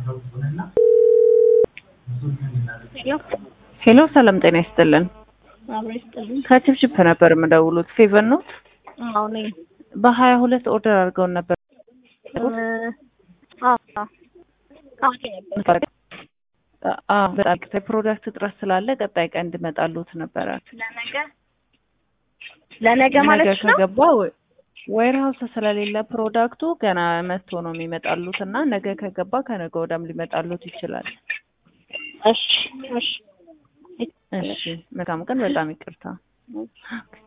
ሄሎ ሰላም ጤና ይስጥልን። አብሮ ይስጥልኝ። ከችፕችፕ ነበር የምደውሉት። ፌቨር ነው። አዎ ነኝ። በሀያ ሁለት ኦርደር አድርገውን ነበር። አዎ በጣም ፕሮዳክት እጥረት ስላለ ቀጣይ ቀን እንዲመጣሉት ነበረ። ለነገ ለነገ ማለት ነገ ነው። ከገባ ዌር ሀውስ ስለሌለ ፕሮዳክቱ ገና መጥቶ ነው የሚመጣሉት እና ነገ ከገባ ከነገ ወዳም ሊመጣሉት ይችላል። እሺ እሺ እሺ መልካም ቀን። በጣም ይቅርታ።